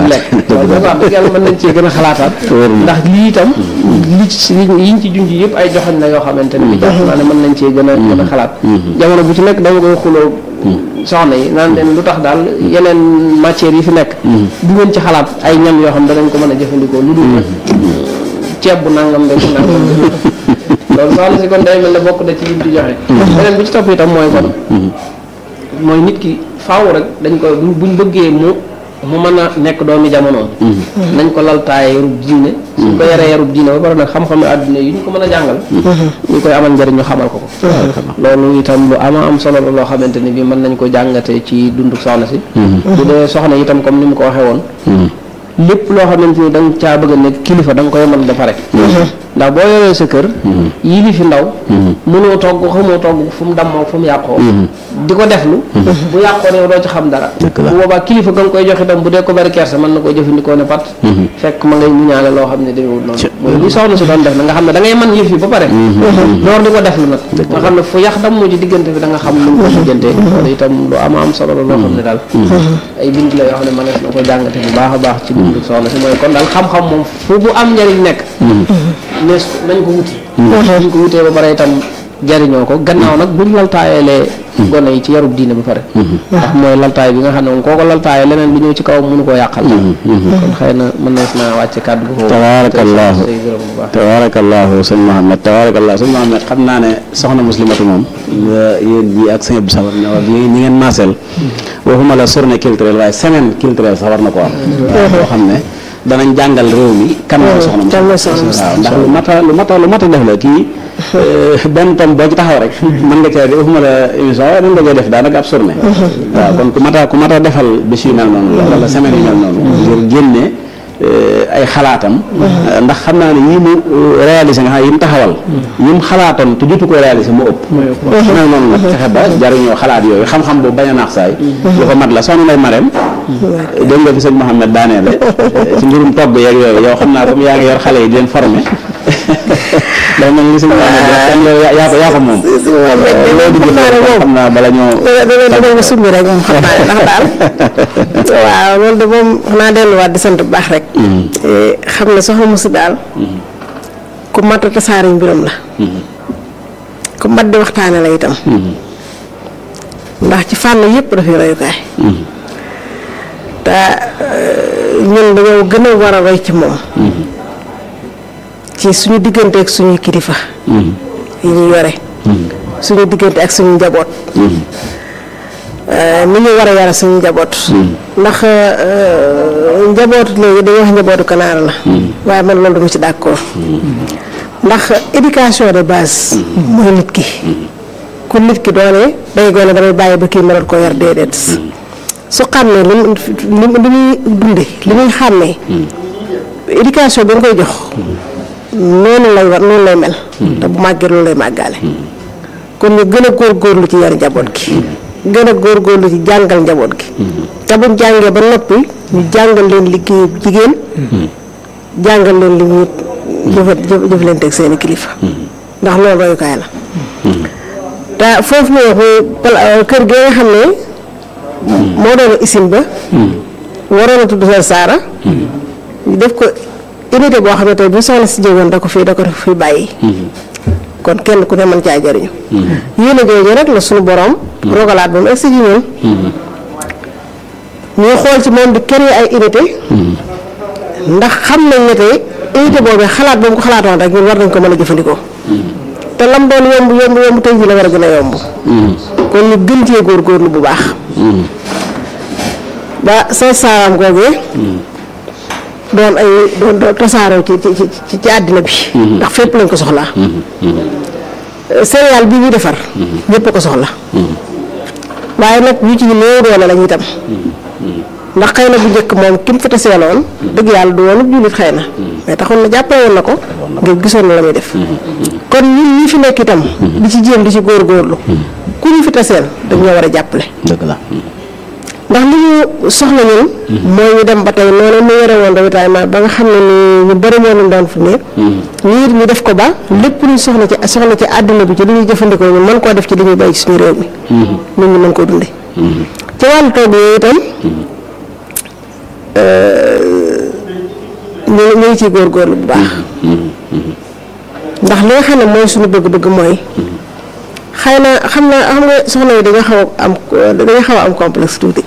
lekk loolu nag wax dëgg yàlla mën nañ cee gën a xalaataat ndax lii itam li ci yiñ ci junj yëpp ay joxañ la yoo xamante ne bi jàpp naa ne mën nañ cee gën a gën a xalaat jamono bu ci nekk dama koy xuloo soxna yi naan leen lu tax daal yeneen matières yi fi nekk du ngeen ci xalaat ay ñam yoo xam danañ ko mën a jëfandikoo lu dul ceeb bu nangam de bu nangam loolu soxna si kon day mel ne bokk da ci lim di joxe beneen bi ci topp itam mooy kon mooy nit ki faaw rek dañ ko buñ bëggee mu mu mën a nekk doomi jamonoom nañ ko laltaaye yarub diine suñ ko yaree yarub diine ba pare nag xam-xam àdduna yi ñu ko mën a jàngal ñu koy amal njëriñ ñu xamal ko ko loolu itam lu ama am solo la loo xamante ni bi mën nañ ko jàngate ci dundu soxna si bu dee soxna itam comme ni mu ko waxee woon lépp loo xamante ni da nga caa bëgg a nekk kilifa da nga koy mën ba pare ndax boo yoree sa kër yii li fi ndaw mënoo togg xamoo togg fu mu dammoo fu mu yàqoo di ko deflu bu yàqoo ne doo ci xam dara bu boobaa kilifa ga nga koy jox itam bu dee ko bari kersa mën na koo jëfandikoo ne pat fekk ma ngay muñaale loo xam ne demewul noonu mooy li soxna si doon def na nga xam ne da ngay mën yëf yi ba pare door di ko deflu nag nga xam ne fu yàq dam moo ci diggante bi da nga xam lu mu ko diggante loolu itam lu ama am solo la loo xam ne daal ay bind la yoo xam ne mënees na ko jàngate bu baax a baax ci dundu soxna si mooy kon daal xam-xam moom fu bu am njëriñ nekk nees nañ ko wuti nañ ko wutee ba pare itam jariñoo ko gannaaw nag buñ laltaayalee gone yi ci yarub diine ba pare ndax mooy laltaay bi nga xam ne moom koo ko laltaayee leneen lu ñëw ci kaw mënu koo yàqal kon xëy na mën na naa wàcce kàddu gu foofu tabaarakallaahu say gërëm bu baax tabaarakallaahu sëñ Mohamed tabaarakallaahu sëñ Mohamed xam naa ne soxna muslimatu moom yéen ñi ak sëñ Abdou Sabar ñi ñi ngeen maaseel waxuma la journée culturelle waaye semaine culturelle sax war na ko am boo xam ne danañ jàngal réew mi kan mooy soxna muslimatu waaw ndax lu mata lu mata lu mata def la kii benn tom boo ci taxaw rek mën nga cee def waxuma la émission waaye mën nga cee def daanaka ab journée waaw kon ku mata ku mata defal bés yu mel noonu la wala semaine yu mel noonu ngir génne ay xalaatam ndax xam naa ne yii mu réalisé nga xam yi mu taxawal yi mu xalaatoon te jotu ko réalisé mu ëpp mel noonu nag fexe ba jariñoo xalaat yooyu xam-xam boobu bañ a naax saay lu ko mat la soxna lay mareem dégg nga fi sëñ Mouhamed daaneele ci mbirum togg yeeg yooyu yow xam naa comme yaa ngi yor xale yi di leen formé day mel ni sëñ Mouhamed yaa ko yaa ko moom loolu di xam naa bala ñoo dama ko sumbi rek moom xam naa ndax daal waaw loolu de moom xanaa delluwaat di sant bu baax rek xam ne soxna Musu daal ku mat a tasaare mbiram la ku mat di waxtaane la itam ndax ci fànn yëpp dafay royukaay te ñun dañoo gën a war a roy ci moom ci suñu diggante ak suñuy kilifa yi ñu yore suñu diggante ak suñu njaboot ni ñu war a yara suñu njaboot ndax njabootu léegi dañuy wax njabootu kanaara la waaye man loolu dama ci d'accord ndax éducation de base mooy nit ki ku nit ki doone day gone damay bàyyi ba kii mënat koo yar déedéet su xàmmee li mu li muy dunde li muy xàmmee éducation bi nga koy jox noonu lay war noonu lay mel te bu màggee loolu lay màggaale kon ñu gën a góorgóorlu ci yar njaboot gi gën a góorgóorlu ci jàngal njaboot gi te buñ jàngee ba noppi ñu jàngal leen liggéey jigéen jàngal leen li ñuy jëfa jëflante ak seeni kilifa ndax loolu royukaay la te foofu mu wax kër gi nga xam ne moo doon isim ba waroon a tudd seen saara ñu def ko unité boo xam ne tey bu soxla si jógoon da ko fii da ko fi bàyyi kon kenn ku ne mën caa jëriñu yéen a jooju rek la suñu borom rogalaat ba mu egsi ci ñun ñuy xool ci moom di créer ay unité ndax xam nañ ne tey unité boobu xalaat boobu ko xalaatoon rek ñun war nañ ko mën a jëfandikoo te lam doon yomb yomb yomb tey jii la war a gën a yomb kon ñu gën cee góorgóorlu bu baax ba sa saaram googee doon ay doon doon tasaaroo ci ci ci ci àddina bi ndax fépp lañ ko soxlaa céréale bi ñuy defar ñëpp ko soxla waaye nag yu ci néew doole lañ itam ndax xëy na bu njëkk moom ki mu fi taseeloon dëgg yàlla du woon jullit xëy na mais taxoon na jàppale woon na ko ngir gisoon na la muy def kon ñun ñi fi nekk itam di ci jéem di ci góorgóorlu ku ñu fi taseel dañoo war a jàppale dëgg la ndax li ñu soxla ñun mooy ñu dem ba tey noonu mu yore woon ravitaillement ba nga xam ne ni ñu bëri moo leen doon fu néeg ñii ñu def ko ba lépp luñ soxla ci soxla ci àddina bi ci li ñuy jëfandikoo ñu mën koo def ci li ñuy bay ci suñu réew mi nit ñi mën koo dunde ci wàllu togg yooyu itam ñu ngi ciy góorgóorlu bu baax ndax li nga xam ne mooy suñu bëgg-bëgg mooy xëy na xam na xam nga soxna yi dañoo xaw a am dañoo xaw a am complexe tuuti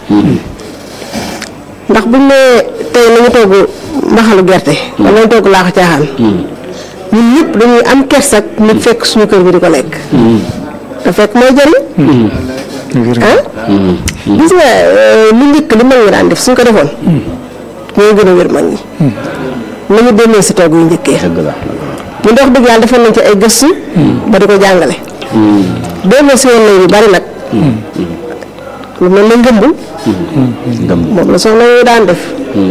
ndax buñ nee tey nañu togg mbaxalu gerte wala nañu togg laaxu caaxaan ñun ñëpp dañuy am kersak nit fekk suñu kër bi di ko lekk te fekk mooy jëriñ ah gis nga lu njëkk li mag ñi daan def suñ ko defoon ñooy gën a wér mag ñi nañu demee si togg yu njëkkee ñu ndox dëgg yàlla defoon nañ ci ay gëstu ba di ko jàngale demee si woon nañ yu bari nag lu mel ne ngëmb moom la soxna yooyu daan def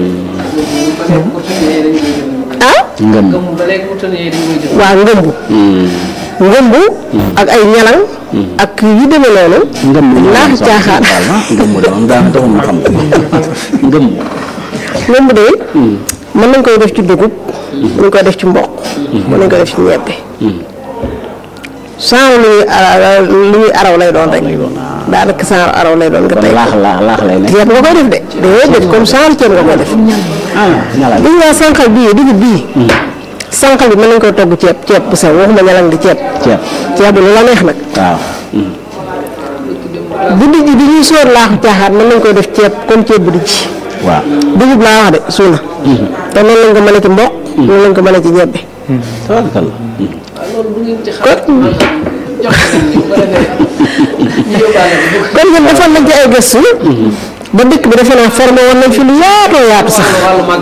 ah ngëm waaw ngëmb ngëmb ak ay ñalang ak yu demee noonu ngëm laax caaxaan ngëm de moom daanaka taxul ma xam ngëm ngëmb de mën nañ koy def ci dugub mën nañ koy def ci mboq mën nañ koy def ci ñebbe sans lu ñuy ara lu ñuy araw lay doon rek daanaka sans araw lay doon nga tey laax laax laax lay nekk ceeb nga koy def de déedéet comme sans ceeb nga koy def ah ñala gis nga sànqal bii dugub bii sànqal bi mën nañ koy togg ceeb ceeb bu sew waxuma ñalang di ceeb ceeb ceeb bi lu la neex nag waaw bu dijj bi ñuy sóor laaxu caaxaan mën nañ koy def ceeb comme ceeb bu dijj waaw dugub laa wax de suuna te noonu lañ ko mën a ci mboq noonu lañ ko mën a ci ñebbe tabarkalla kon ñun defoon nañ ci ay gëstu ba dëkk bi defe naa formé woon nañ fi lu yaatoo yaatu sax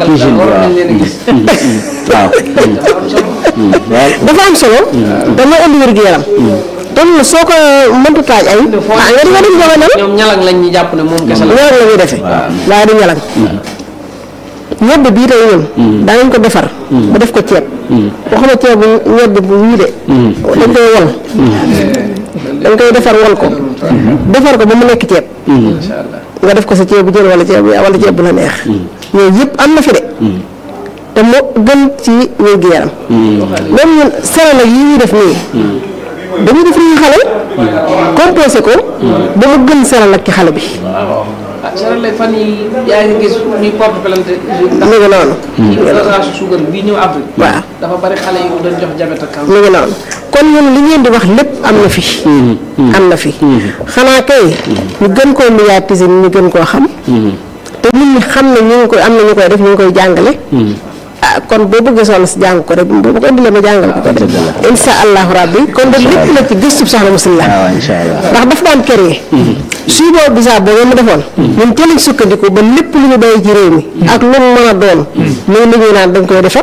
waaw dafa am solo dama indi wér gu yaram toll na soo ko mënta taaj ay ah nga di nga dem jamono ñoom ñalang lañ ñu jàpp ne moom kese la ñalang la ñuy defee waaye du ñalang ñebbe bii tey ñun danañ ko defar ba def ko ceeb waxuma ceeb bu ñebbe bu wii de dañ koy wol dañ koy defar wol ko defar ko ba mu nekk ceeb nga def ko sa ceeb bu jël wala ceeb wala ceeb bu la neex yooyu yëpp am na fi de te moo gën ci wér gu yaram même ñun céréales yi ñuy def nii dañuy def nii xale composé ko ba mu gën céréale ak ci xale bi ah Sénégal lay fan yi yaa ngi gis ñuy porte plainte mu ngi noonu dosage suukar bii ñëw Afrique waaw dafa bari xale yu doon jox diabète ak cancer mu ngi noonu kon ñun li ngeen di wax lépp am na fi am na fi xanaa kay ñu gën koo médiatiser ñu gën koo xam te nit ñi xam ne ñu ngi koy am na ñu koy def ñu ngi koy jàngale ah kon boo bëggee soxna si jàng ko rek boo ko indilee ma jàngal ko ko def insha allahu rabbi kon de lépp la ci gëstu soxna Muslim waaw la incha allah ndax daf daan créer suy boobu bisaab boobu mu defoon ñun ci lañ sukkandiku ba lépp lu ñu bàyyi ci réew mi ak lu mu mën a doon muy li ñuy naan dañ koy defar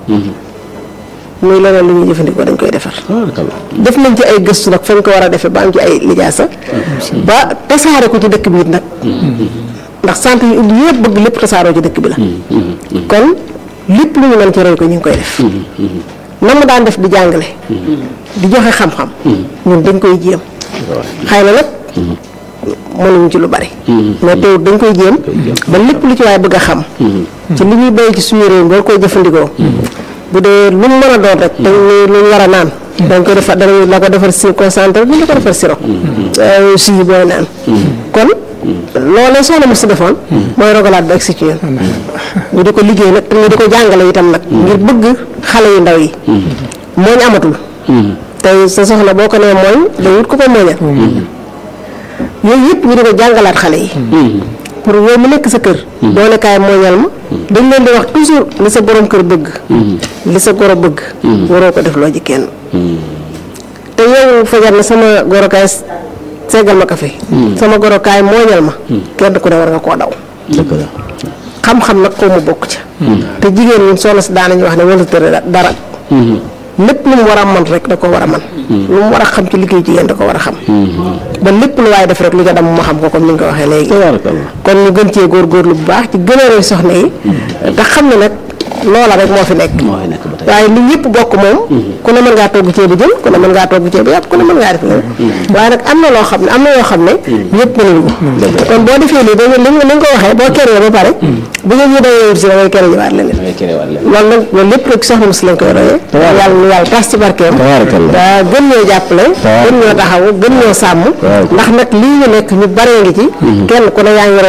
muy leneen lu ñuy jëfandikoo dañ koy defar tabarkalla def nañ ci ay gëstu nag fañ ko war a defee ba am ci ay lijaasa ba tasaare ko ci dëkk bi it nag ndax sant yi ubbi yëpp bëgg lépp tasaaroo ci dëkk bi la kon lépp lu ñu mën ci roy ko ñu ngi koy def na mu daan def di jàngale di joxe xam-xam ñun dañ koy jéem xëy na nag mënuñu ci lu bari mais teewut dañ koy jéem ba lépp lu ci waaye bëgg a xam ci li ñuy béy ci suñu réew mi war koy jëfandikoo bu dee lu mu mën a doon rek te lu ñu war a naan dañ koy defar danañ la ko defar si concentré bi la ko defar sirop si booy naan kon loolee soxna mu si defoon mooy rogalaat ba egsi ci ñun ñu di ko liggéey nag te ñu di ko jàngale itam nag ngir bëgg xale yu ndaw yi mooñ amatul tey sa soxna boo ko nee mooñ day wut ko ko mooñal yooyu yëpp ñu di ko jàngalaat xale yi pour yow mu nekk sa kër doo ne kaay mooñal ma dañ leen di wax toujours li sa borom kër bëgg li sa goro bëgg waroo ko def loo ji kenn te yow fajar na sama goro kaay seggal ma kafe sama goro kaay mooñal ma kenn ku ne war nga koo daw dëgg la xam-xam nag koo mu bokk ca te jigéen ñi soxna si daanañu wax ne wala tëre dara lépp lu mu war a man rek da ko war a man lu mu war a xam ci liggéey jigéen da ko war a xam ba lépp lu waaye def rek lu ca dem ma xam ko comme ni nga ko waxee léegi tabarkalla kon ñu gën cee góorgóorlu bu baax ci gën a roy soxna yi te xam ne nag loola rek moo fi nekk moo fi nekk ba tey waaye li ñëpp bokk moom ku ne mën ngaa togg ceebu jën ku ne mën ngaa togg ceebu yàpp ku ne mën ngaa def loolu waaye nag am na loo xam ne am na yoo xam ne ñëpp mënuñu ko kon boo defee lii dañu li nga ko waxee boo keree ba pare bu ngeen ñu dawee wut si da ngay kere ñëwaat leneen da ngay kéréwaat leen loolu nag loolu lépp rek soxna si lañ koy royee yàlla nu yàlla tas ci barkeem Tabaarakallah. te gën ñoo jàppale gën ñoo taxaw gën ñoo sàmm ndax nag lii ñu nekk ñu baree ngi ci kenn ku ne yaa ngi roy fi mu ne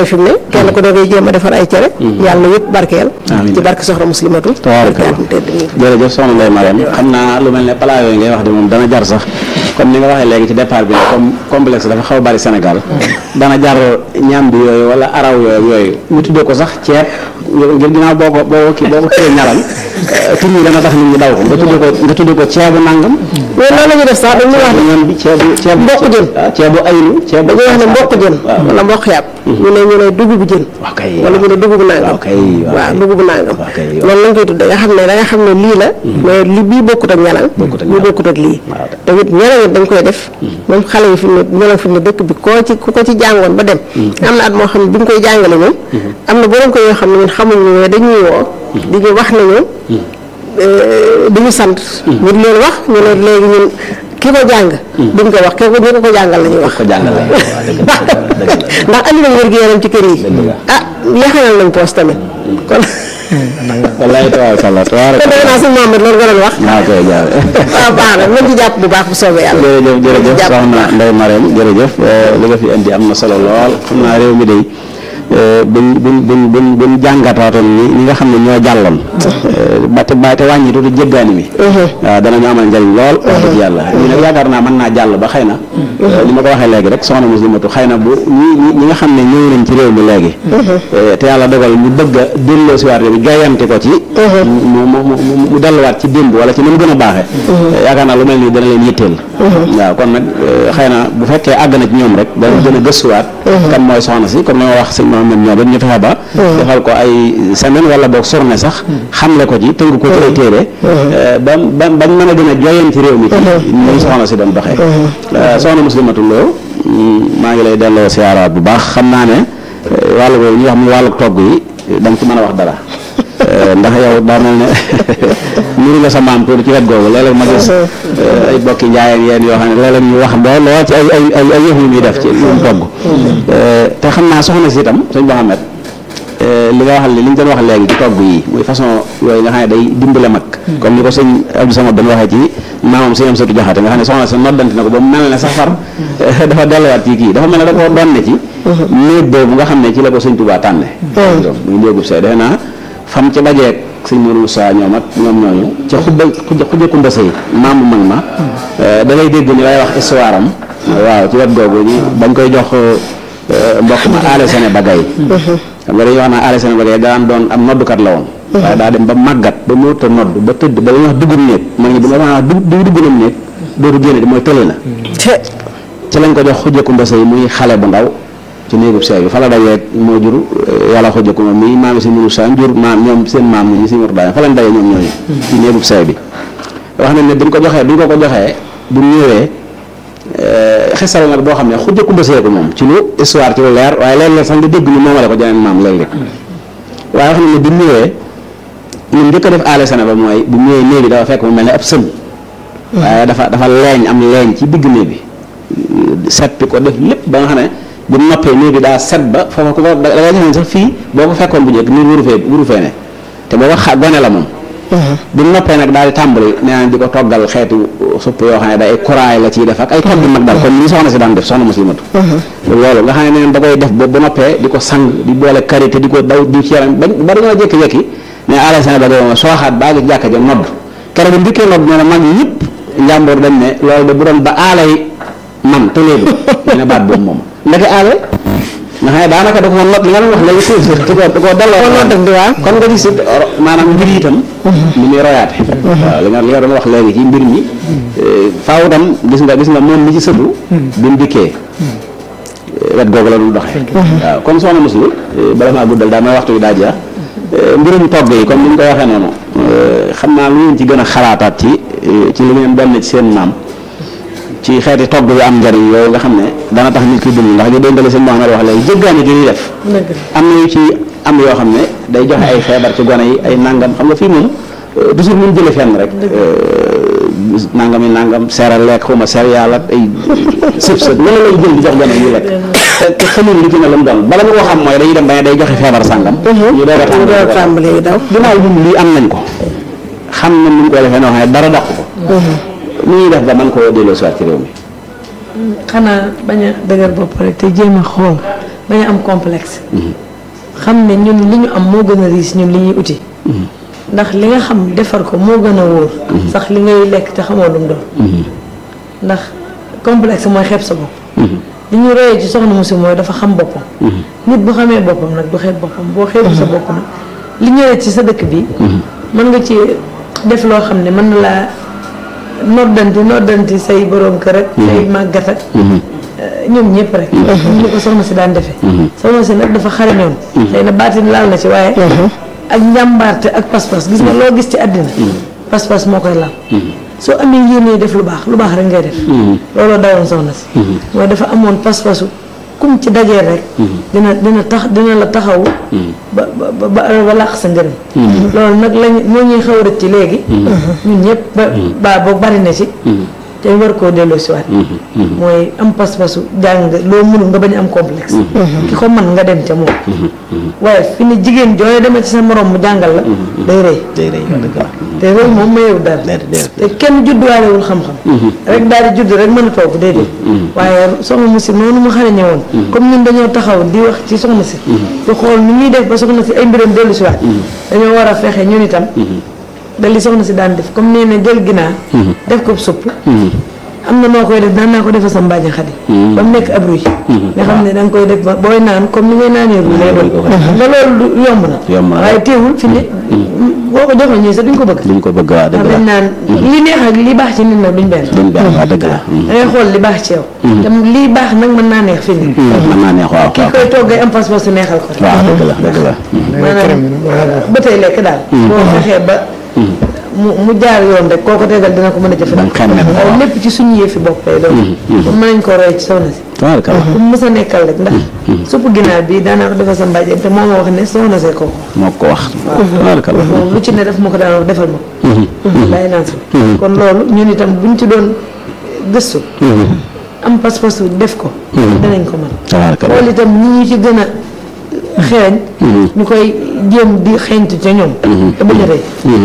kenn ko da ngay jéem a defar ay cere yàlla na yëpp barkeel Amiin. ci barke soxna muslimatu tabaarakallah barke tedd mi jërëjëf soxna Ndeye Mariam xam naa lu mel ne plat yooyu ngay wax de moom dana jar sax comme ni nga waxee léegi ci départ bi ne comme complexe dafa xaw a bari Sénégal dana jar ñam bi yooyu wala araw yooyu yooyu ñu tuddee ko sax ceeb ngir ginnaaw boo ko boo ko kii boo ko kii ñaral tur yi dana tax nit ñi daw ko nga tuddee ko nga tuddee ko ceebu nangam mais loolu la ñuy def sax dañuy wax ne ñam bi ceebu ceebu Mboq jën. ah ceebu aylu ceebu dañuy wax ne mboq jën wala mboq yàpp ñu ne ñu ne dugub jën waaw kay wala ñu ne dugub nangam waaw kay waaw waaw kay. dugub nangam waaw kay loolu lañ koy tudde nga xam ne da nga xam ne lii la mais li bii bokkut ak ñalang Bokkut ak bii ñalang. bokkut ak lii Waaw. tamit ñalang it dañ koy def même xale yi fi ne ñalang fi ne dëkk bi koo ci ku ko ci jàngoon ba dem am na at moo xam ne bi ñu koy jàngale moom am na borom ko yoo xam ne ñun xamuñu ne dañuy woo di ñu wax ne ñoom di ñu sant ñu di leen wax ñu ne léegi ñun ki ko jàng duñ ko wax ki ko ñu ko ko jàngal la ñuy wax ko jàngale waaw dëgg la dëgg la ndax andi nañ wér gu yaram ci kër yi ah yaxanal nañ poos tamit kon wallaay tabaarakallah kon defe naa suñu Mohamed loolu nga doon wax maa koy jaare waaw baax na nañ ci jàpp bu baax bu soobee yàlla jërëjëf jërëjëf jàpp bu soxna baax. Ndeye Mariam jërëjëf eh, li nga fi indi am na solo lool xam naa réew mi day eh, buñ buñ buñ buñ buñ jàngataatoon ni ñi nga xam ne ñoo jàlloon eh, ba te ba te wàññi tuuti jéggaani mi waaw danañu amal njëriñ lool wax dëgg yàlla ñu nag yaakaar naa mën naa jàll ba xëy na eh, li ma ko waxee léegi rek soxna muslimatu xëy na bu ñi ñi ñi nga xam ne ñëw nañ ci réew mi léegi eh, te yàlla dogal ñu bëgg a delloo si waat bi gayante ko ci mu mu mu mu mu delluwaat ci démb wala ci ni mu gën a baaxee yaakaar naa lu mel nii dana leen yitteel waaw kon nag eh, xëy na bu fekkee àgg na ci ñoom rek dana gën a gëstuwaat kan mooy soxna si comme ni ma wax sëñ Mohamed ñoo ba ñu fexe ba defal ko ay semaine wala boog journée sax xamle ko ci tënk ko ci ay téere eh, ba ba bañ mën a gën a joyeen ci réew mi ci ni soxna si doon doxee Eh, soxna muslimatu loo mm, maa ngi lay delloo siyaaraat bu baax xam naa ne eh, wàllu boobu ñuy wax mu wàllu togg yi da nga ci mën a wax dara Eh, ndax yow daa mel ne nuru nga sa maam tuuti ci wet googu léeg-léeg ma gis eh, ay bokki njaayeen yéen yoo xam ne léeg-léeg ñu wax lool lool ci ay ay ay ay yëf yu muy def ci lu mu togg Eh, te xam naa soxna si itam sëñ Mohamed eh, li nga wax li ñu doon wax léegi ci togg yi muy façon yooyu nga xam ne day dimbale mag comme ni ko sëñ Abdou Samad doon waxee ci maamam sëñ am sëtu jaxate nga xam ne soxna si noddanti na ko ba mu mel ne sax far eh, dafa delluwaat ci kii dafa mel ne da koo doon ne ci néeg boobu nga xam ne ci la ko sëñ Tuubaa tànne muy néegub say defe naa fam ci dajeeg sëñ Mourou Moussa ñoom ak ñoom ñooñu ca xubba xuja xuja kumba sëy maamu mag ma da ngay dégg ni lay wax histoire am waaw ci wet googu ñi bañ koy jox eh, mbokk ma aale sene bagay xam nga dañuy wax naa aale sene bagay daan doon am noddukat la woon waaye daa dem ba màggat ba mënut a nodd ba tëdd ba li ñuy wax dugub néeg mag ñi bu ma wax dugub dugub dugub néeg dootu génne di mooy tële na te ci lañ ko jox xujjaku mbase yi muy xale bu ndaw ci néegub seey bi fa la dajee moo jur eh, yàlla xujjaku ma mi maam si munu sa jur maam ñoom seen maam ñi si mur daay fa lañ dajee ñoom ñooñu ci néegub seey bi wax nañ ne bi ñu ko joxee bi ñu ko ko joxee bu ñu ñëwee eh, xisal nag boo xam ne xujjaku mbase ko moom ci lu histoire ci lu leer waaye léeg-léeg sax nga dégg ñu moomale ko jeneen maam léeg-léeg waaye wax nañ ne bi mu ñëwee ñun njëkk a def aale sene ba mooy bu ñëwee néeg bi dafa fekk mu mel ne ab sën waaye dafa dafa leeñ am leeñ ci digg néeg bi seppi ko def lépp ba nga xam ne bu noppee néeg bi daa set ba foofa ku ko da ngay defe ne sax fii boo ko fekkoon bu njëkk nii wuru fee wuru fee ne te booba xa gone la moom bu noppee nag daal di tàmbali nee na di ko toggal xeetu supp yoo xam ne day kuraay la ciy def ak ay togg mag daal comme ni soxna si daan def soxna muslimatu loolu nga xam ne neen da koy def ba bu noppee di ko sang di boole karité di ko daw di ci yaram ba ba dañoo jékki-jékki ne ala sene ba doon sooxaat baa ngi jàkka ja nodd keroog bu ndikkee nodd nee na mag ñëpp njàmboor dañ ne loolu de bu doon ba aalay man te léegi ñu ne baat boobu moom ndeke aale nga xam ne daanaka da ko not li nga doon wax léegi suuf da ko da koo delloo Kon noddam di waaw. kon nga gis it ro- maanaam mbir yi itam ni muy royaate waaw li nga li nga doon wax léegi ci mbir mi faaw itam gis nga gis nga moom mi ci sëtu bi mu dikkee wet googu la doon doxee waaw kon soxna musli bala maa guddal daa may waxtu bi daa jeex mbirum togg yi comme ni ñu ko waxee noonu xam naa lu ngeen ci gën a xalaataat ci ci li ngeen doon ci seen maam ci xeeti togg yu am njariñ yooyu nga xam ne dana tax nit ki dund ndax ñu dénkale seen Mouhamed wax léegi jéggaani gi ñuy def am na yu ci am yoo xam ne day joxe ay feebar ci gone yi ay nangam xam nga fii moom euh, toujours mun jële fenn rek euh, nangam yi nangam seeral lekk xuma céréale ak ay sëb sëb loolu lay jël di jox gone yi ñu lekk te te xamul li ci ne la mu doon bala nga ko xam mooy dañuy dem ba ne day joxe feebar sàngam ñu doog a ñu door a tàmbali tàmbalee yu daw ginnaaw ñun lii am nañ ko xam nañ ni ñu koy defee noo xam ne dara dàq ko nu ñuy def ba man koo delloo si waat ci réew mi xanaa bañ a dëgër bopp rek te jéem a xool bañ a am complexe xam ne ñun li ñu am moo gën a riis ñun li ñuy uti ndax li nga xam defar ko moo gën a wóor sax li ngay lekk te xamoo lu mu doon ndax complexe mooy xeeb sa bopp li ñu royee ci soxna Musi mooy dafa xam boppam nit bu xamee boppam nag du xeeb boppam boo xeebu sa bopp nag li ñëwee ci sa dëkk bi mën nga ci def loo xam ne mën na laa noddanti noddanti say borom kër ak say màggat ak ñoom ñëpp rek ñu ko soxna si daan defee soxna si nag dafa xarañoon xëy na baatin laal na ci waaye ak njàmbaarte ak pas-pas gis nga loo gis ci àddina pas-pas moo koy laal soo amee yéene def lu baax lu baax rek ngay def looloo dawoon soxna si mooy dafa amoon pas-pasu kum ci dajee rek dina dina tax dina la taxaw ba ba ba làq sa ngërëm loolu nag lañ moo ñuy xaw rëcc ci léegi ñun ñëpp ba baa boo bari na ci te war koo delloo si waat mooy am pas-pasu jàng loo mënul nga bañ am complexe ki ko mën nga dem ca moom waaye fi ne jigéen jooy demee ci sa morom mu jàngal la day rëy day rëy wax dëgg la te loolu moom mayewu dara te kenn judduwaalewul xam-xam rek daal di judd rek mën a toog déedéet waaye soxna Musi noonu mu xarañe woon comme ñun dañoo taxaw di wax ci soxna si di xool ni ñuy def ba soxna si ay mbiram dellu si waat dañoo war a fexe ñun itam da li soxna si daan def comme nee na jël ginaar def ko supp am na noo koy def daan naa ko defee sa mbaaji xadi ba mu nekk ab ruy nga xam ne da nga koy def ba booy naan comme ni ngay naanee ruy lay doon nga loolu yomb na yomb na waaye teewul fi ne boo ko joxoon ñii sax duñ ko bëgg duñ ko bëgg waa dëgg dañ la naan li neex ak li baax ci nit nag duñ benn duñ benn waa dëgg la da ngay xool li baax ci yow te lii baax nag mën naa neex fi ne mën naa neex waaw kii koy toggee am pas-pas su neexal ko waaw dëgg la dëgg la maanaam ba tey lekk daal boo fexee ba mu mu jaar yoon rek koo ko tegal dina ko mën a Danga jëfandikoo xemme ko waaye waaw. lépp ci suñu yëfi bopp lay doon kon mën nañ ko roy ci soxna si tabaarkalla ku mu mës a nekkal rek ndax supp ginaar bi daanaa ko defal sa mbàjjen te moo ma wax ne soxna see kooku moo ko wax tabaarkalla moom lu ci ne def ma ko daan wax defal ma ko bàyyi naan si kon loolu ñun itam buñ ci doon gëstu am pas-pasu def ko danañ ko mën tabaarkalla xool itam ñi ñu ci gën a xeeñ ñu koy jéem di xeeñtu ca ñoom te bañ a rëy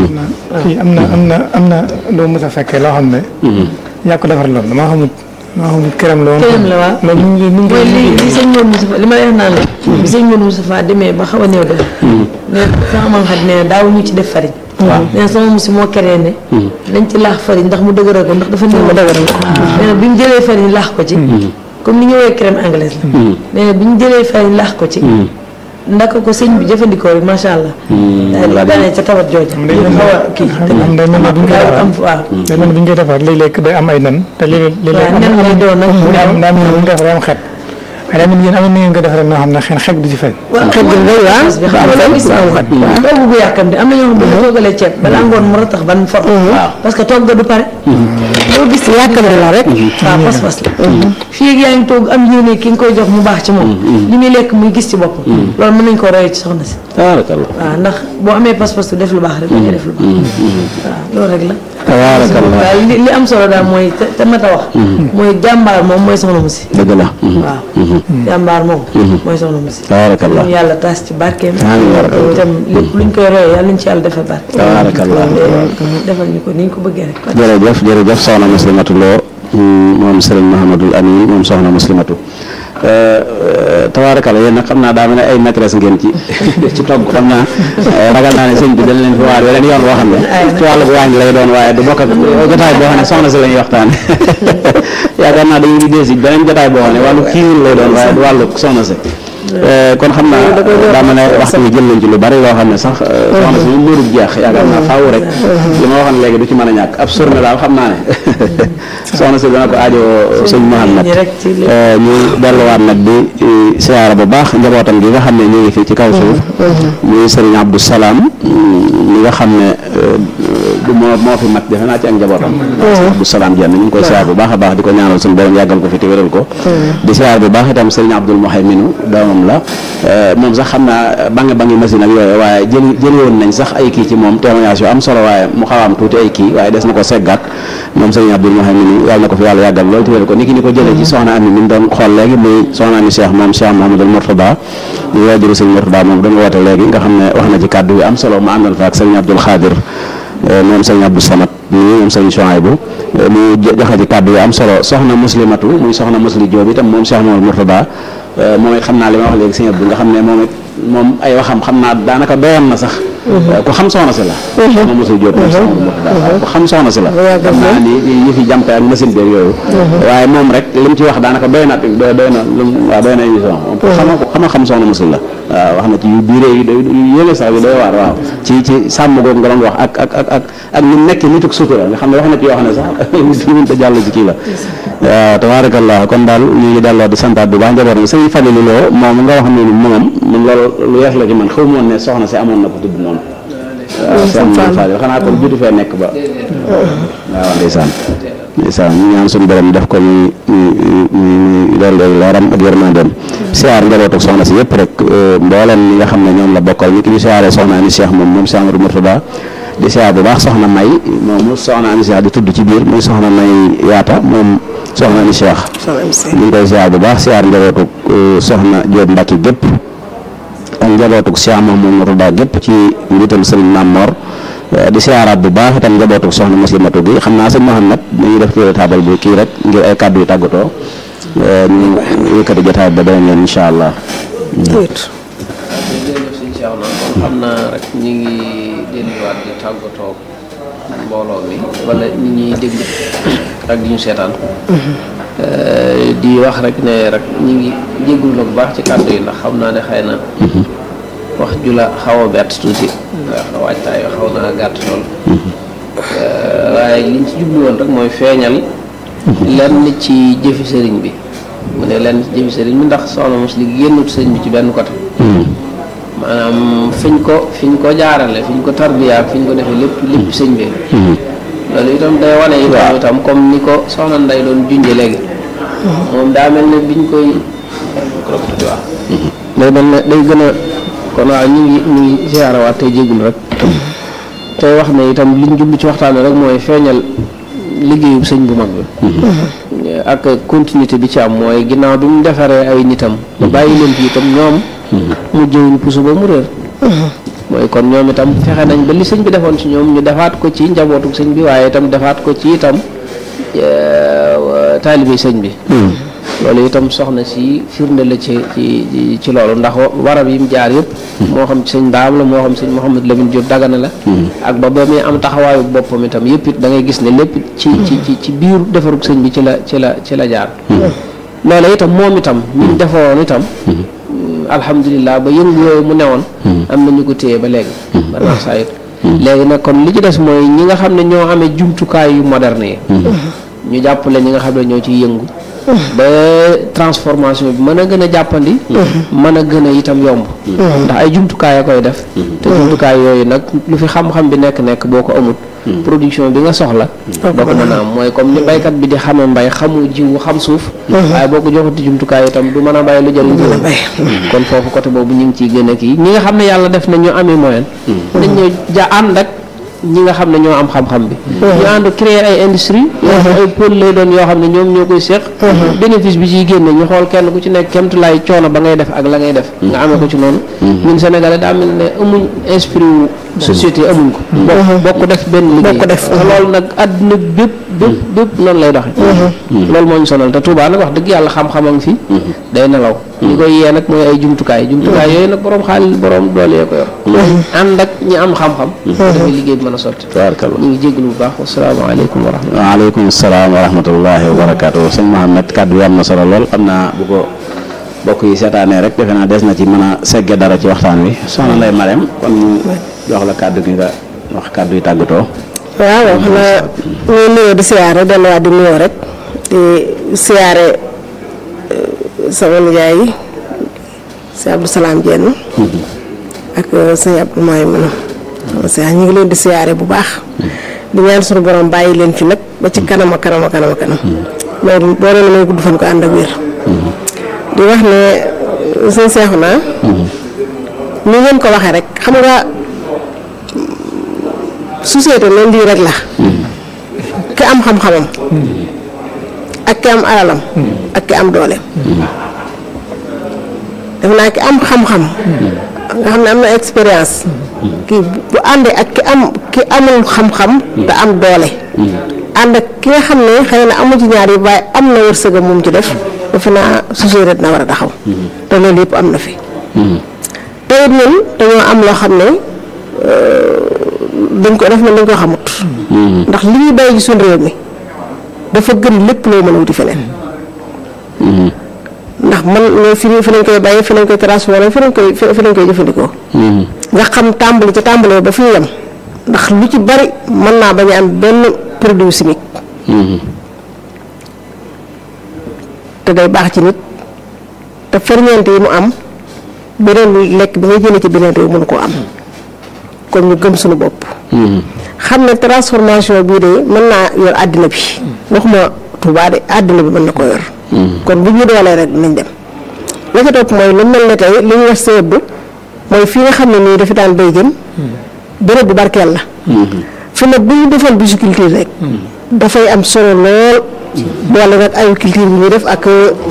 kii am na am na am na loo mës a fekkee loo xam ne. yaa ko defar loolu damaa xamut damaa xamut këram la woon. këram la waaw. loolu mu ngi mu ngi mooy li li sëñ Modou Moustapha li ma lay wax naan la bi sëñ Modou Moustapha demee ba xaw a néew def ne sama mam xat nee na daaw ñu ci def farine nee na sama musi moo keree ne dañ ci laax farine ndax mu dëgëral ko ndax dafa néew dëgëral nee na bi ñu jëlee farine laax ko ci comme ni ñu woowee crème anglaise la nee na bi ñu jëlee farine laax ko ci ndaka ko sëñ bi jëfandikoo bi macha allah daal di ganee ca tawat jooja ñu xaw a kii am day mel ne bu ñu koy daaw defar am waaw day mel ne bu ñu koy defar léeg-léeg day am ay nen te léeg-léeg léeg-léeg waaw nen lay doon nag daa am daa am bu ñu koy defar day am xet waaye daa mel ni yéen am na ngeen ko defaree noo xam ne xen xet du ci feeñ waaw xet gi ngay waaw bi xam nga loolu gis naa togg bu yàkkam de am na ñoo xam ne bu toggalee ceeb balaa ngoon mu ratax ban for parce que togg du pare loo gis yàkkam la rek waaw pas-pas la fii ak yaa ngi togg am yéene ki nga koy jox mu baax ci moom li muy lekk muy gis ci bopp loolu mën nañ ko roye ci soxna si tabaarkalla waaw ndax boo amee pas-pas tu def lu baax rek da ngay def lu baax waaw loolu rek la tabaarkalla waaw li li am solo daal mooy te te mat a wax mooy jàmbaar moom mooy soxna mu si dëgg la waaw jàmbaar moom mooy soxna mu si tabaarkalla ñu yàlla taas ci barkeem Amiin yaa rabbal itam lépp luñ koy royee yàlla nañ ci yàlla defal barke tabaarkalla defal ñu ko ni ñu ko bëggee rek jërëjëf jërëjëf soxna muslimatu loo moom sëriñ Mahamadul Amin moom soxna muslimatu tabaarakalla yéen nag xam naa daa mel ne ay maîtresse ngeen ci ci togg xam naa ragal naa ne sëñ bi dañ leen fi waar weneen yoon boo xam ne ci wàllu waañ lay doon waaye du bokk ak jotaay boo xam ne soxna si la ñuy waxtaane yaakaar naa dañuy di dee si beneen jotaay boo xam ne wàllu kiiwul lay doon waaye du wàllu soxna si kon xam naa daa mel ne waxtu bi jël nañ ci lu bari loo xam ne sax soxna si ñu mbirub jeex yaakaar naa faaw rek li ma waxoon léegi du ci mën a ñàkk ab surne daal xam naa ne soxna si dana ko aajo sëñ Mouhamed ñu delluwaat nag di siyaara bu baax njabootam gi nga xam ne ñu ngi fii ci kaw suuf muy sëriñ Abdou Salaam mi nga xam ne du moo moo fi mat defe naa ci ak njabootam Abdou Salaam jenn ñu ngi koy siyaar bu baax a baax di ko ñaanal suñu borom yàggal ko fi te wéral ko di siyaar bu baax itam sëriñ Abdoul Mouhayminu doomam la moom sax xam naa bange bange machine ak yooyu waaye jëli jëli woon nañ sax ay kii ci moom témoignage yu am solo waaye mu xaw a am tuuti ay kii waaye des na ko seggaat moom sëriñ Abdoul Mouhayminu yàlla na ko fi yàlla yàggal loolu te wéral ko ni ki ni ko jëlee ci soxna Ami mi ñu doon xool léegi muy soxna Ami Cheikh moom Cheikh Mouhamadul Mourtada ñu waajuru sëriñ Mourtada moom doon woote léegi nga xam ne wax na ci kàddu yu am solo mu àndal fa ak sëriñ Abdoul Khadir moom sëriñ Abdou Samad nii moom sëriñ Chouaïbou mu joxe ci kàddu yu am solo soxna muslimatu muy soxna musli Jóob itam moom Cheikh Mouhamadul Mourtada moom it xam naa li ma wax léegi sëriñ Abdou nga xam ne moom it moom ay waxam xam naa daanaka doyoon na sax ku xam soxna si la moom mosul jóot moom soxna Murtada ku xam soxna si la xam naa ni ñu fi jàmpe ak machine beeg yooyu waaye moom rek li mu ci wax daanaka doy na doy doy na lu waaw doy na émission moom ku xama ku xama xam soxna musul la waaw wax na ci yu biiree yu doy yu yéene sax yu doy waar waaw ci ci sàmm googu nga doon wax ak ak ak ak ak ñu nekk nituk sutura nga xam ne wax na ci yoo xam ne sax mënut a jàll ci kii la waaw tabaarakallah kon daal ñu ngi delloo di santaat bu baax njaboot mi sëñ Falilu Lo moom nga wax ne ni moom man loolu lu yees la ci man xaw moon ne soxna si amoon na ko tudd noonu waaw sëñ Falilu xanaa kon juutu fee nekk ba waaw ndeysaan ndeysaan ñu ñaan suñu borom def ko muy muy doon doon leeram ak yërmandeem siyaar njaboot ak soxna si yëpp rek mboolem ñi nga xam ne ñoom la bokkal ni ki ñu siyaaree soxna Ami Cheikh moom moom Cheikh Amadou Mourtada di siyaar bu baax soxna May moomu soxna Ami Cheikh di tudd ci biir muy soxna May yaata moom soxna Ami Cheikh ñu ngi koy siyaar bu baax siyaar njabootu soxna Diop Mbacke gépp ak njabootu Cheikh Mamadou Mourtada gépp ci njiital Serigne Mamor di siyaaraat bu baax itam njabootu soxna muslimatu bi xam naa sëñ Mouhamed dañuy def kii taabal bi kii rek ngir ay kàddu yu tàggatoo ñu yëkkati jotaay ba beneen yoon incha allah. jërëjëf sëñ Cheikh na kon xam naa rek ñu ngi delluwaat di tàggatoo mbooloo mi wala ñi ñuy déglu ak di ñu seetaan di wax rek ne rek ñu ngi jégalu la bu baax ci kàddu yi ndax xam naa ne xëy na wax ju la xaw a bett tuuti ndax waajtaay yoo xaw naa gàtt lool waaye liñ ci jublu woon rek mooy feeñal lenn ci jëfi sëriñ bi mu ne lenn ci jëfi sëriñ bi ndax soxna mos li génnut sëriñ bi ci benn côté maanaam fiñ ko fiñ ko jaarale fiñ ko tarbiya ak fiñ ko defee lépp lépp sëñ bi loolu itam day wane itam itam comme ni ko soxna nday doon junje léegi moom daa mel ne biñ koy waaw day mel ne day gën a kon waaw ñu ngi ñu ngi siyaarawaat tey jéggul rek tey wax ne itam liñ jublu ci waxtaan rek mooy feeñal liggéeyu sëñ bu mag bi ak continuité bi ci am mooy ginnaaw bi mu defaree ay nitam ba bàyyi leen fi itam ñoom mu jëwuñ puso ba mu réer mooy kon ñoom itam fexe nañ ba li sëñ bi defoon ci ñoom ñu defaat ko ci njabootu sëñ bi waaye itam defaat ko ci itam taalibe sëñ bi loolu itam soxna si firnde la ci ci ci loolu ndax warab yi mu jaar yëpp moo xam sëñ Ndaam la moo xam sëñ Mouhamadou Lamine Diop Dagana la ak ba ba muy am taxawaayu boppam itam yëpp it da ngay gis ne lépp ci ci ci ci biir defarug sëñ bi ci la ci la ci la jaar loola itam moom itam ñu defaroon itam alhamdulilah ba yëngu yooyu mu newoon am na ñu ko téye ba léegi ba naa saa it léegi nag kon li ci des mooy ñi nga xam ne ñoo amee jumtukaay yu moderne yi ñu jàppale ñi nga xam ne ñoo ciy yëngu ba transformation bi mën a gën a jàppandi mën a gën a itam yomb ndax ay jumtukaay a koy def te jumtukaay yooyu nag lu fi xam-xam bi nekk-nekk boo ko amut production bi nga soxla doo ko mën a am mooy comme ni baykat bi di xame mbay xamu jiwu xam suuf waaye boo ko joxati jumtukaay itam du mën a bàyyi lu jëriñ kon foofu côté boobu ñu ngi ciy gën a kii ñi nga xam ne yàlla def na ñu amee moyen dañ ñoo ja ànd ak ñi nga xam ne ñoo am xam-xam bi ñu ànd créer ay industrie yoo xam ay pôle lay doon yoo xam ne ñoom ñoo koy seq bénéfice bi ciy génne ñu xool kenn ku ci nekk kemtulaay coono ba ngay def ak la ngay def nga amee ko ci noonu ñun sénégalais daa mel ne amuñ esprit wu société amuñ ko bokk def benn liggéey bokk def loolu nag àdduna bépp bépp bépp noonu lay doxe loolu moo ñu sonal te Touba nag wax dëgg yàlla xam-xam a ngi fi day nelaw ñi koy yee nag mooy ay jumtukaay jumtukaay yooyu nag borom xaalis borom doole yee ko yor ànd ak ñi am xam-xam dafay liggéey bi mën a sotti tabaarkalla ñu ngi jégalu bu baax wasalaamaaleykum wa rahmatulah waaleykum salaam wa rahmatullahi wa barakaatu sëñ Mohamed kàddu yi am na solo lool xam naa bu ko bokk yi seetaanee rek defe naa des na ci mën a segge dara ci waxtaan wi soxna Ndeye Marème kon ñu jox la kàddu gi nga wax kàddu yi tàggatoo waaw xanaa ñuy nuyoo di siyaare delluwaat di nuyoo rek di siyaare sama nijaay yi si Abdou Salaam Dieng ak sëñ Abdou Maay mën a ñu ngi leen di siyaare bu baax di ñaan suñu borom bàyyi leen fi nag ba ci kanam a kanam a kanam a kanam loolu boo leen may gudd fan ko ànd ak wér di wax ne sëñ seexu naa ni ngeen ko waxee rek xam nga société leen lii rek la ki am xam-xamam ak ki am alalam ak ki am dooleem def naa ki am xam-xam nga xam ne am na expérience kii bu àndee ak ki am ki amul xam-xam te am doole ànd ak ki nga xam ne xëy na amu ci ñaar yi waaye am na wërsëgam moom ci def defe naa société dina war a taxaw te loolu yëpp am na fi te te it ñun dañoo am loo xam ne dañ ko def na dañ ko xamut ndax li ñuy bàyyi ci suñu réew mi dafa gën lépp loo mën a wuti feneen ndax man ñoo fi fi lañ koy bàyyi fi lañ koy transformé fi lañ koy fi lañ koy jëfandikoo nga xam tàmbali ca tàmbalee ba fi ñu yem ndax lu ci bari mën naa bañ a am benn produit chimique te day baax ci nit te ferñeent yi mu am beneen lekk bi ngay jëlee ci beneen réew mënu koo am kon ñu gëm suñu bopp xam ne transformation bii de mën naa yor àddina bi waxuma Tuubaa de àddina bi mën na ko yor kon bu ñu doolee rek dinañ dem la ca topp mooy lu mel ne tey li ñu wax seetlu mooy fii nga xam ne nii dafa daan béy jëm béréb bu barkeel la fi nag bu ñu defoon bisiculture rek dafay am solo lool boole nag agriculture bi ñuy def ak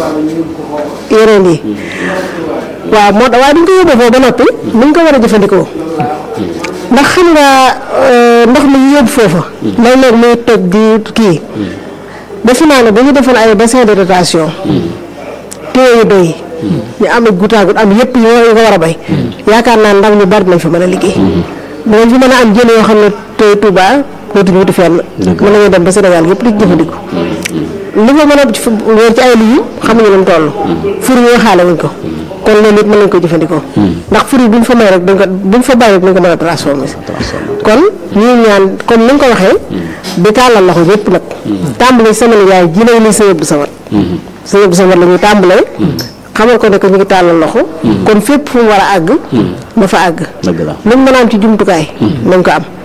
yeneen yi waaw moo tax waaye duñ ko yóbboo foofu ba noppi nuñ ko war a jëfandikoo ndax xam nga ndox mi ñu yóbbu foofa léeg-léeg muy toj di kii defe naa ne bu ñu defoon ay bassin de rotation téye yu doy ñu am ak goutte à goutte am yëpp yi nga war a bay yaakaar naa ndaw ñu bari nañ fa mën a liggéey dinañ fi mën a am jën yoo xam ne tey Touba dootuñu wuti fenn mën nañu dem ba Sénégal yëpp di jëfandiku li fa mën a wéer ci ay lii xamuñu lu mu toll fur yi xaale wuñ ko kon loolu it mën nañ ko jëfandikoo ndax fur yi buñ fa may rek dañ ko buñ fa bàyyi rek dañ ko mën a transformé kon ñuy ñaan comme ni nga ko waxee di tàllal loxo yëpp nag tàmbale semaine yaay ji lay ni sëñ bu sawat sëñ bu sawat la ñuy tàmbalee xamal ko ne que ñu ngi tàllal loxo kon fépp fu mu war a àgg na fa àgg lu mu mën a am ci jumtukaay nañ ko am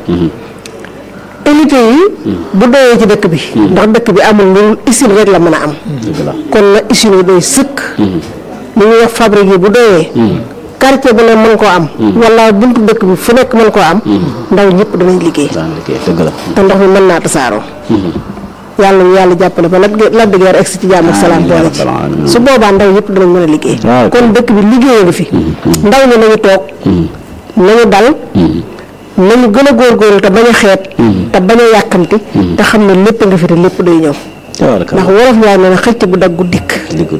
unité yi bu doyee ci dëkk bi ndax dëkk bi amul lu usine rek la mën a am kon na usine yi doy sëkk li ñuy wax fabrique yi bu doyee quartier bu ne mën koo am wala buntu dëkk bi fu nekk mën koo am ndaw ñëpp danañ liggéey te ndox mi mën naa tasaaroo yàlla ñu yàlla jàppale ba Lac de Guiers egsi ci jàmm ak salaam boole ci su boobaa ndaw yëpp danañ mën a liggéey kon dëkk bi liggéey nga fi ndaw ñi nañu toog nañu dal nañu gën a góorgóorlu te bañ a xeet te bañ a yàkkamti te xam ne lépp nga fi te lépp day ñëw ndax wolof yaay nee na xëcc bu daggu dikk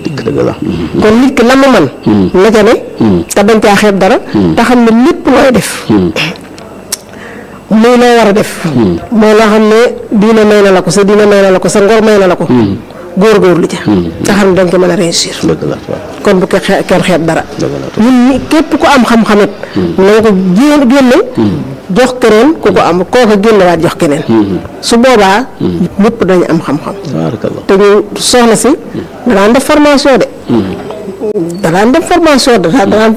kon nit ki la mu man na ca ne te bañ caa xeeb dara te xam ne lépp looy def muy loo war a def mooy loo xam ne diina may na la ko sa diina may na la ko sa ngor may na la ko góorgóorlu ca te xam ne dañ ko mën a réussir kon bu ko kenn xeeb dara ñun ñi képp ku am xam-xamit na nga ko jéem génne jox keneen ku ko am kooka génnewaat jox keneen su boobaa ñëpp dañu am xam-xam te ñu soxna si danaan def formation de danaan def formation da danaan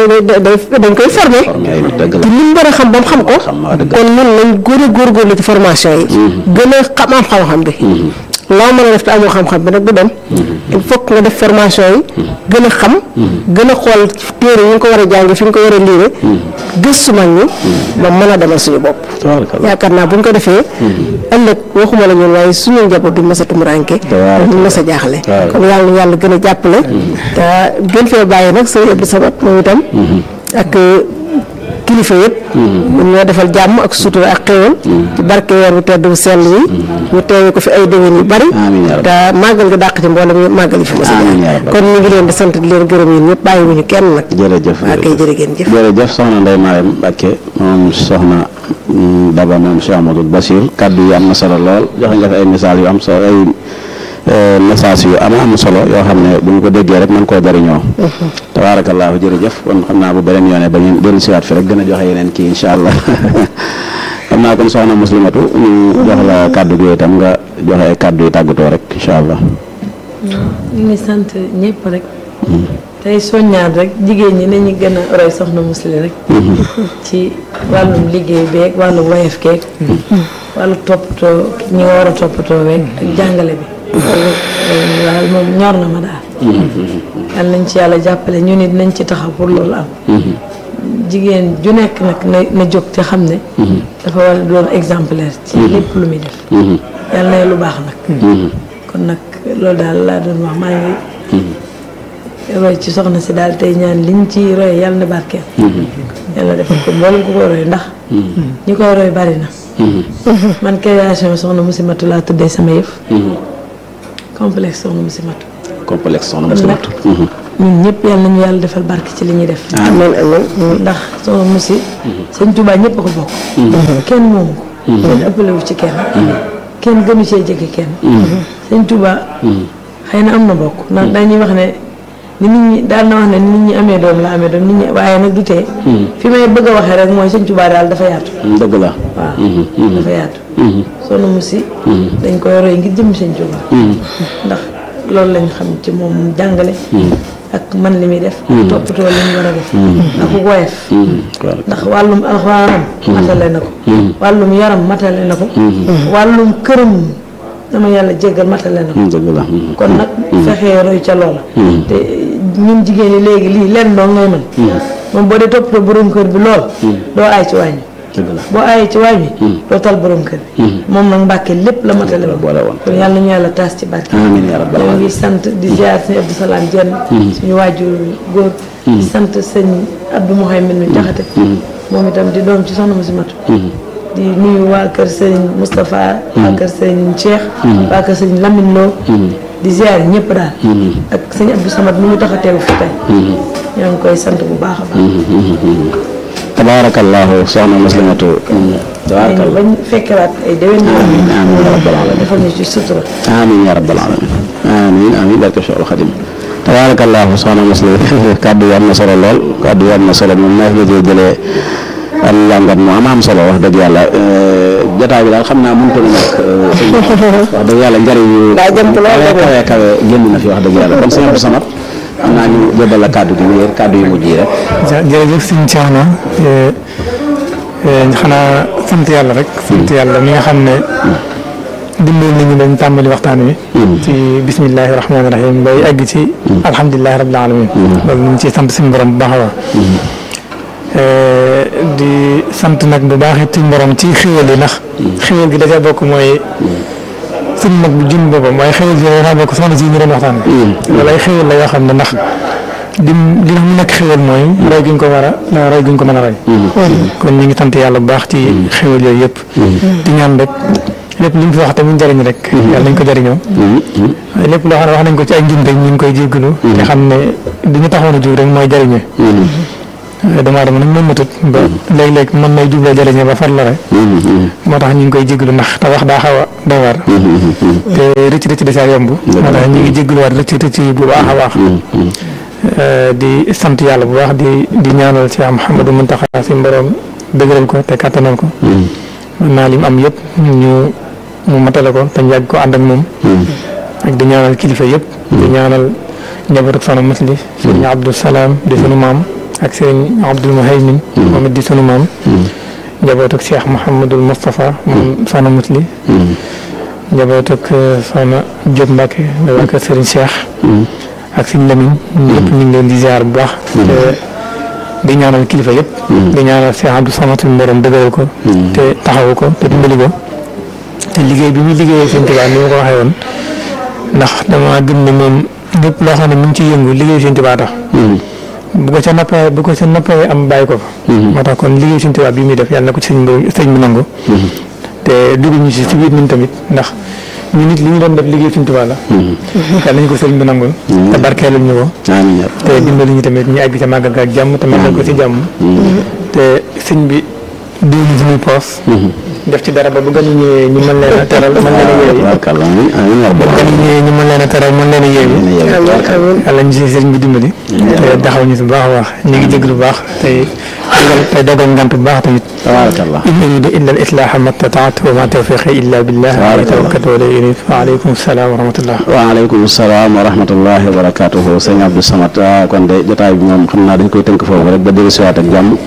dañ koy formé te li mu war a xam ba mu xam ko kon ñun nañ gën a góorgóorlu ci formation yi gën a xam am xam-xam bi loo mën a def te amoo xam-xam bi nag du dem il faut que nga def formation yi gën a xam gën a xool téere yi nga ko war a jàng fi nga ko war a liire gëstu mag ñi ba mën a demal suñu bopp yaakaar naa bu ñu ko defee ëllëg waxuma la ñun waaye suñu njaboot du mës a tumuranke duñ mës a jaaxle kon yàlla na yàlla gën a jàppale te gën fee bàyyi nag sëñ Abdou Samad moom itam ak kilifa yëpp ñun ñoo defal jàmm ak sutura ak xéwal ci barke weer bu tedd bu sell wi ñu teewee ko fi ay déwén yu bari te màggal gi dàq ci mboolem màggal yi fi mos a kon ñu ngi leen di sant di leen gërëm yéen ñëpp bàyyi wuñu kenn nag jërëjëf waa kay jërë ngeen jëf jërëjëf soxna Ndeye Mariam Mbacke moom soxna Daba moom Cheikh Amadou Bachir kaddu yi am na solo lool joxe nga fi ay misaal yu am solo ay message yu am am solo yoo xam ne bu ñu ko déggee rek mën koo jariñoo tabaarakallaahu jërëjëf kon xam naa bu beneen yoone ba ñu dellu siwaat fi rek gën a joxe yeneen kii incha allah xam naa kon soxna muslimatu ñu jox la kàddu gi itam nga joxe ay kàddu yu tàggatoo rek incha allah ñu ngi sant ñëpp rek tey soññaat rek jigéen ñi nañu gën a roy soxna musli rek ci wàllum liggéey beeg wàllum wayef keeg wàllu toppatoo ñi nga war a toppatoo weeg ak jàngale bi daal moom ñor na ma daal yal nañ ci yàlla jàppale ñu nit nañ ci taxaw pour loolu am jigéen ju nekk nag na na jóg te xam ne dafa war a doon exemplaire ci lépp lu muy def yàlla na lu baax nag kon nag loolu daal laa doon wax maa ngi roy ci soxna si daal tey ñaan liñ ci roy yàlla na barkeel yàlla defal ko mboolem ku koy roy ndax ñi koy roy bari na man création soxna Musimatu laa tuddee sama yëf complexe soxna Musimatu complexe soxna kon nag muslimatu ñun ñëpp yàlla nañu yàlla defal barke ci li ñuy def amiin amiin ndax soxna Moussi sëñ Touba ñëpp a ko bokk kenn moomu ko kenn ëppale wu ci kenn kenn gënu cee jege kenn sëñ Touba xëy na am na bokk ndax dañuy wax ne ni nit ñi daal na wax ne nit ñi amee doom la amee doom nit ñi waaye nag du tee fi may bëgg a waxee rek mooy sëñ Touba daal dafa yaatu dëgg la waaw dafa yaatu soxna Moussi dañ koy roy ngir jëm sëñ Touba ndax loolu lañ xam ci moom mu jàngale ak man li muy def toppatoo li ñu war a def ak ku woyof ndax wàllum alxuraanam matale na ko wàllum yaram matale na ko wàllum këram dama yàlla jéggal matale na ko dëgg la kon nag fexee roy ca loola te ñun jigéen ñi léegi lii lenn doo ngay mën moom boo dee toppatoo borom kër bi lool doo aay ci wàññi dëgg la boo aayee ci waañ bi doo tal borom kër bi moom nag mbàkke lépp la matale ba boole woon kon yàlla ñu yàlla taas ci barke amiin yaa rabbal ñoo aalamiin ngi sant di ziar sëñ Abdou Salaam Jenn suñu waajur góor di sant sëñ Abdou Mouhamed mi jaxate moom itam di doom ci soxna Moussi Matu di nuyu waa kër sëñ Moustapha waa kër sëñ Cheikh waa kër sëñ Lamine Lo di ziar ñëpp daal ak sëñ Abdou Samad mi ñu tax a teew fi tey ñoo ngi koy sant bu baax a baax tabaarakallaahu soxna muslimatu tabaarakallaahu bañ fekkewaat ay déwén amiin amiin yaa rabbal aalamiin defal ñu ci sutura amiin yaa rabbal aalamiin amiin amiin barke Cheikhul Xadim tabaarakallaahu soxna muslim kàddu yi am na solo lool kàddu yi am na solo moom neex nga cee jëlee am njàngat mu am am solo wax dëgg yàlla jotaay bi daal xam naa mënut a ñàkk sëñ bi wax dëgg yàlla njëriñ yu daa jëm ci loolu kawe kawe kawe génn na fi wax dëgg yàlla kon sëñ Abdou Samad xam naa ñu jébal la kàddu gi wéer kàddu yu mujj yi rek jë jërëjëf sëñ Thierno xanaa sant yàlla rek. sant yàlla mi nga xam ne dimbali nañu dañ tàmbali waxtaan wi. ci bismillahi rahmaani rahim bay egg ci. alhamdulilahi rabbil alamin loolu ñu ngi ciy sant suñu borom bu baax a baax. di sant nag bu baax it suñu borom ci xéwal yi ndax. xéwal gi dafay bokk mooy. suñu mag bu jëm boppam waaye xéwal gi dafay bokk soxna si ñu doon waxtaan wi. loolu ay xéwal la yoo xam ne ndax. dim li mu nekk xéwal mooy roy gi ñu ko war a roy gi ñu ko mën a roy kon ñu ngi sant yàlla bu baax ci xéwal yooyu yëpp di ñaan rek lépp li ñu fi wax te mu njëriñ rek yàlla nañ ko jëriñoo lépp loo xam ne wax nañ ko ci ay njumte ñu ngi koy jéggalu te xam ne di ñu taxoon a jóg rek mooy jëriñee damaa dama nag moom matut ba léeg-léeg mën nay jubloo jëriñee ba far la rek moo tax ñu ngi koy jéggalu ndax te wax daa xaw a doy waar te rëcc rëcc da caa yomb moo tax ñu ngi jéggaluwaat rëcc rëcc bu baax a baax di sant yàlla bu baax di di ñaanal Cheikh Mouhamadou Mountakha si mborom dëgëral ko te kattanal ko. naa lim am yëpp ñu mu matale ko te ñu yàgg ko ànd ak moom. ak di ñaanal kilifa yëpp. di ñaanal njabootu soxna Musli. sëriñ Abdou Salaam di sunu maam ak sëriñ Abdoul Muhaymin moom it di sunu maam. njabootu Cheikh Mouhamadul Moustapha moom soxna Musli. njabootu soxna Diop Mbacke di waa kër sëriñ Cheikh. ak suñ lamiñ ñëpp ñu ngi leen di ziar bu baax te di ñaanal kilifa yëpp di ñaanal Cheikh Abdou Samad suñu borom dëgëral ko te taxawu ko te dimbali ko te liggéey bi muy liggéeyee seen Tuubaa ni ma ko waxee woon ndax dama gëm ne moom lépp loo xam ne mu ngi ciy yëngu liggéey seen Tuubaa tax bu ko ca nappee bu ko ca nappee am bàyyi ko fa moo tax kon liggéey seen Tuubaa bi muy def yàlla na ko ci sëñ bi sëñ bi nangu te dugg ñu ci si biir ñun tamit ndax ñu nit li ñu doon def liggéey Sëñ Tuubaa la yàlla nañu ko sëriñ bi nangul te barkeelal ñu ko te dimbali ñu tamit ñu egg ca màggal ga ak jàmm te màggal ko ci jàmm te sëñ bi diw ñu suñuy poos def ci dara ba bu gan ñëwee ñu mën leen a teral mën leen a yeewi bu gan ñëwee ñu mën leen a teral mën leen a yeewi yàlla ñu si sëriñ bi dimbali te taxaw ñu si bu baax a baax ñu ngi jégalu bu baax tey tey dogal ngant bu baax tamit tabarakallah in uridu illa al islaha ma stataat wa ma tawfiqi illa billah alayhi tawakkaltu wa ilayhi unib wa alaykum salaam wa rahmatullah waaleykum salaam wa rahmatullahi wa barakatuhu sëñ Abdou Samad kon de jotaay bi moom xam naa dañ koy tënk foofu rek ba dellu siwaat ak jàmm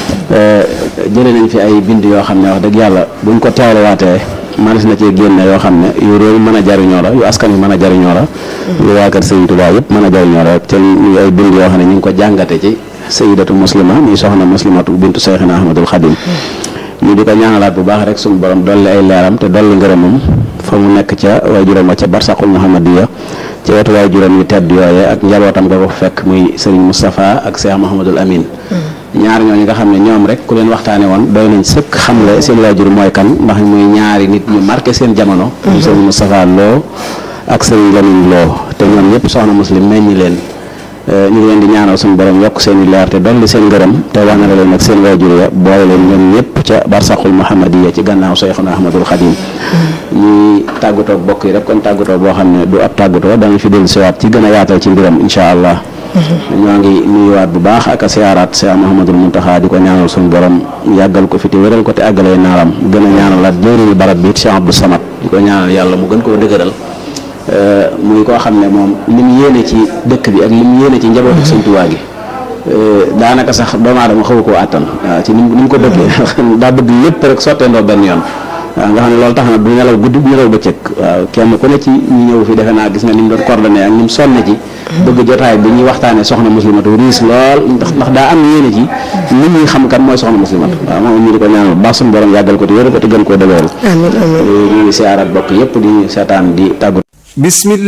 jëlee nañ fi ay bind yoo xam ne wax dëgg yàlla buñ ko teewluwaatee manis na cee génne yoo xam ne yu réew mën a jariñoo la yu askan wi mën a jariñoo la yu waa kër Sëriñ Tuubaa yëpp mën a jariñoo la te ñu ay bind yoo xam ne ñu ngi ko jàngate ci sayidatu muslima muy soxna muslimatu bintu Seyxina Ahmadul Xadim ñu di ko ñaanalaat bu baax rek suñu borom dolli ay leeram te dolli ngërëmam fa mu nekk ca waajuram wa ca barsaqul muhammadiya ca wetu waajuram yu tedd yooye ak njabootam nga ko fekk muy sëriñ Moustapha ak Cheikh Mahamadul Amin ñaar ñooñu nga xam ne ñoom rek ku leen waxtaane woon doy nañ sëkk xamle seen waajur mooy kan ndax muy ñaari nit ñu marqué seen jamono muy sëriñ Moustapha Lo ak sëriñ Lamine Lo te ñoom ñëpp soxna muslim meññi leen ñu ngi leen di ñaanal suñu borom yokk seen i leer te dolli seen ngërëm te wanale leen ak seen waajur ya boole leen ñoom ñëpp ca barsaqul muhammadiya ci gannaaw Seyxuna Ahmadul Xadim ñuy tàggatoo bokk yi rek kon tàggatoo boo xam ne du ab tàggatoo danañ fi dellu siwaat ci gën a yaatal ci mbiram incha allah ñoo ngi nuyuwaat bu baax ak a siyaaraat Cheikh Mouhamadul Muntaxa di ko ñaanal suñu borom yàggal ko fi te wéral ko te àggalee naaram gën a ñaanalaat jëriñu barab bi Cheikh Abdou Samad di ko ñaanal yàlla mu gën koo dëgëral muy koo xam ne moom li mu yéene ci dëkk bi ak li mu yéene ci njabootu Sëñ Tuubaa gi daanaka sax doomu aadama xaw koo àttan waaw ci ni mu ko bëggee daa bëgg lépp rek sotteendoo benn yoon waaw nga xam ne loolu tax na du nelaw guddi du nelaw bëccëg waaw kenn ku ne ci ñi ñëw fi defe naa gis nga ni mu doon coordonné ak ni mu sonne ci bëgg jotaay bi ñuy waxtaane soxna muslimatu riis lool ndax ndax daa am yéene ci nit ñi xam kan mooy soxna muslimatu waaw moom ñu di ko ñaanal baax suñu borom yàggal ko te wéral ko te gën koo dëgëral amiin amiin ñu ngi siyaaraat bokk yëpp di seetaan di tàggu